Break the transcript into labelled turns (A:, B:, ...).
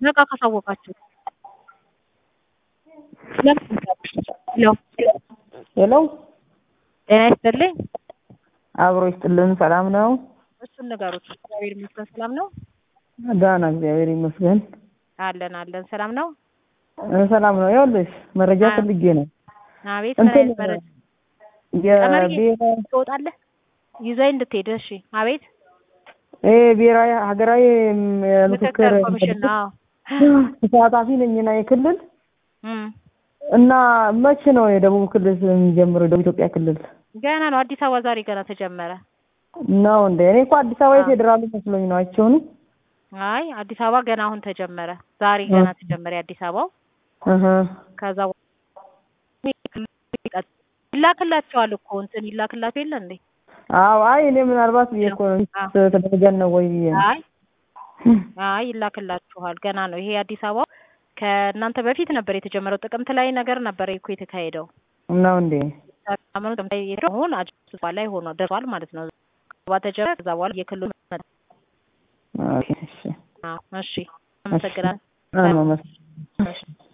A: በቃ ካሳወቃችሁ ሄሎ
B: ሄሎ
A: ጤና ይስጥልኝ።
B: አብሮ ይስጥልን። ሰላም ነው?
A: እሱን ንገሩት። እግዚአብሔር ይመስገን ሰላም ነው።
B: ደህና እግዚአብሔር ይመስገን።
A: አለን አለን። ሰላም ነው።
B: እ ሰላም ነው። ይኸውልሽ መረጃ
A: አ-
B: ፈልጌ ነው።
A: አቤት ምን
B: እንትን
A: አይነት መረጃ
B: የብሔራዊ
A: ትወጣለህ? ይዘኝ እንድትሄድ እሺ። አቤት
B: እ ብሔራዊ ሀገራዊ ም-
A: ምክክር
B: ምክክር
A: ኮሚሽን ነው።
B: ተሳታፊ ነኝና የክልል
A: እም፣
B: እና መቼ ነው የደቡብ ክልል የሚጀምረው? የደቡብ ኢትዮጵያ ክልል
A: ገና ነው። አዲስ አበባ ዛሬ ገና ተጀመረ።
B: ነው እንደ እኔ እኮ አዲስ አበባ
A: አ-
B: የፌዴራሉ መስሎኝ ነው። አይቼው ነው።
A: አይ አዲስ አበባ ገና አሁን ተጀመረ። ዛሬ ገና ተጀመረ የአዲስ አበባው።
B: እህ
A: ከዛ ይላክላቸዋል እኮ እንትን ይላክላቸው የለ እንዴ?
B: አዎ። አይ እኔ ምናልባት ብዬሽ እኮ ነው
A: አ-
B: ተደረገን ነው ወይ ብዬሽ ነው።
A: አይ አይ ይላክላችኋል። ገና ነው ይሄ አዲስ አበባ ከእናንተ በፊት ነበር የተጀመረው። ጥቅምት ላይ ነገር ነበር እኮ የተካሄደው።
B: ነው እንዴ?
A: አመኑ አሁን አዲስ አበባ ላይ ሆኖ ደርሷል ማለት ነው። አበባ ተጀመረ። ከዛ በኋላ የክልሉ መጣ።
B: ኦኬ እሺ።
A: አዎ፣ እሺ አመሰግናለሁ።
B: አዎ፣ መስ-
A: እሺ